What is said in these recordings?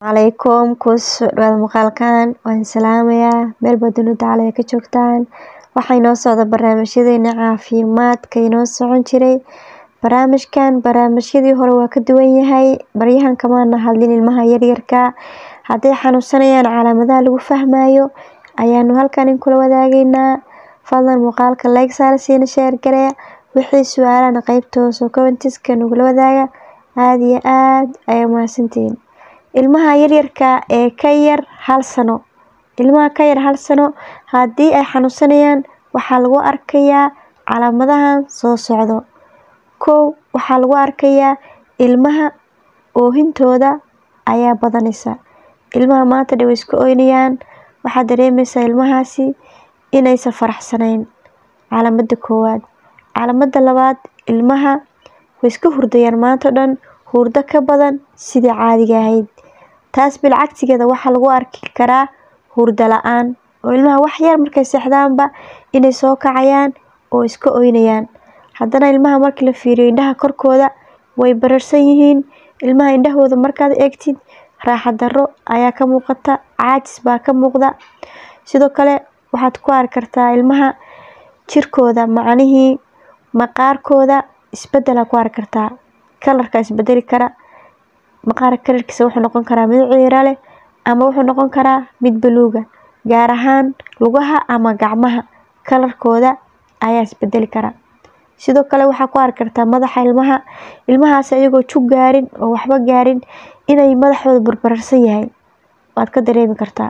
calaykum kusoo dhawaada muuqaalkan waan salaamayaa meel baa dunida caalaya ka joogtaan waxaa inoo socda barnaamijyadeena caafimaadka inoo socon jiray barnaamijkan barnaamijyadii hore waa ka duwan yahay baryahan kamaana hadlin ilmaha yaryarka hadday xanuunsanayaan calaamadaha lagu fahmayo ayaanu halkan in kula wadaageynaa fadlan muuqaalka like saara siina sheer garee wixii su-aalana qeybta hoose commentiska nagula wadaaga aada iyo aada ayay mahadsantihiin ilmaha yaryarka ee ka yar hal sano ilmaha ka yar hal sano haddii ay xanuunsanayaan waxaa lagu arkayaa calaamadahan soo socdo kow waxaa lagu arkayaa ilmaha oohintooda ayaa badanaysa ilmaha maanta dhan way iska oynayaan waxaad dareemeysaa ilmahaasi inaysan faraxsanayn calaamada koowaad calaamada labaad ilmaha way iska hurdayaan maanta dhan hurdo ka badan sidii caadiga ahayd taas bilcagsigeeda waxaa lagu arki karaa hurdo la-aan oo ilmaha wax yar markay seexdaanba inay soo kacayaan oo iska oynayaan haddana ilmaha markii la fiiriyo indhaha korkooda way bararsan yihiin ilmaha indhahooda markaad eegtid raaxa darro ayaa ka muuqata caajis baa ka muuqda sidoo kale waxaad ku arki kartaa ilmaha jirkooda macnihii maqaarkooda isbedelaa ku arki kartaa kalarka isbedeli kara maqaarka kalarkiisa wuxuu noqon karaa mid ciiro leh ama wuxuu noqon karaa mid baluuga gaar ahaan lugaha ama gacmaha kalarkooda ayaa isbedeli kara sidoo kale waxaa ku arki kartaa madaxa ilmaha ilmahaas iyagoo jug gaarin oo waxba gaarin inay madaxooda barbararsan yahay waad ka dareemi kartaa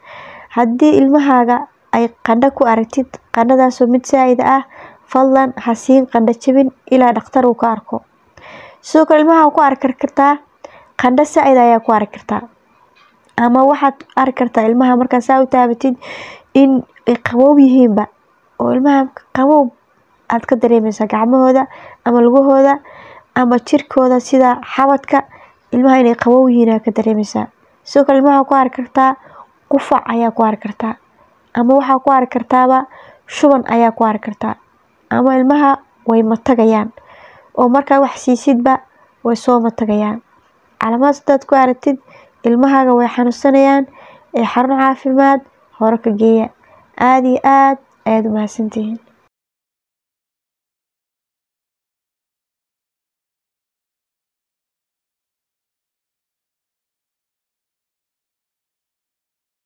haddii ilmahaaga ay qandho ku aragtid qandhadaasoo mid saa-id ah fadlan ha siin qandho jabin ilaa dhakhtar uu ka arko sidoo kale ilmaha ku arki kartaa qandho saa-id ayaa ku arki kartaa ama waxaad arki kartaa ilmaha markaa saa u taabatid in ay qabow yihiinba oo ilmaha qabow aad ka dareemeysaa gacmahooda ama lugahooda ama jirkooda sida xabadka ilmaha inay qabow yihiin aad ka dareemeysaa sidoo kale ilmaha ku arki kartaa qufac ayaa ku arki kartaa ama waxaa ku arki kartaaba shuban ayaa ku arki kartaa ama ilmaha way matagayaan oo markaa wax siisidba way soo matagayaan calaamadaas hadaad ku aragtid ilmahaaga way xanuunsanayaan ee xarun caafimaad hore ka geeya aada iyo aada ayaad u mahadsantihiin